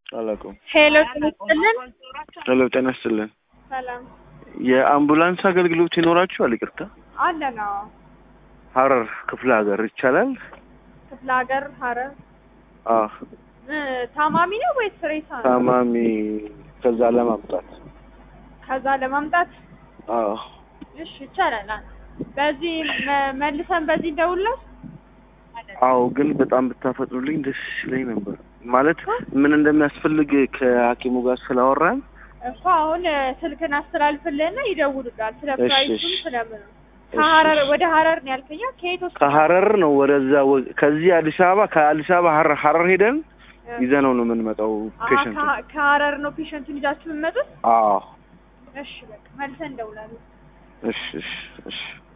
አላውቀውም። ሄሎ ጤና ይስጥልን። ሄሎ ጤና ይስጥልን። ሰላም የአምቡላንስ አገልግሎት ይኖራችኋል? ይቅርታ አለ ነው ሀረር ክፍለ ሀገር ይቻላል? ክፍለ ሀገር ሀረር አዎ እ ታማሚ ነው ወይስ ሬሳ ነው? ታማሚ ከዛ ለማምጣት ከዛ ለማምጣት አዎ እሺ ይቻላል። አ- በዚህ መ- መልሰን በዚህ እንደውልለት አዎ ግን በጣም ብታፈጥኑልኝ ደስ ይለኝ ነበር። ማለት ምን እንደሚያስፈልግ ከሐኪሙ ጋር ስላወራን እኮ አሁን እ፣ ስልክን አስተላልፍልህና ይደውሉላል። ስለ እሺ፣ ፕራይሱም እሺ። ስለምን እሺ፣ ከሀረር እሺ። ወደ ሀረር ነው ያልከኛ? ከየት ወስደህ? ከሀረር ነው ወደዛ ወ- ከዚህ አዲስ አበባ ከአዲስ አበባ ሀረር ሀረር ሄደን እ፣ ይዘነው ነው የምንመጣው አሀ፣ ፔሸንት። ከሀ- ከሀረር ነው ፔሸንቱን ይዛችሁ የምትመጡት? አዎ እሺ በቃ መልሰን እንደውላለን። እሺ እሺ እሺ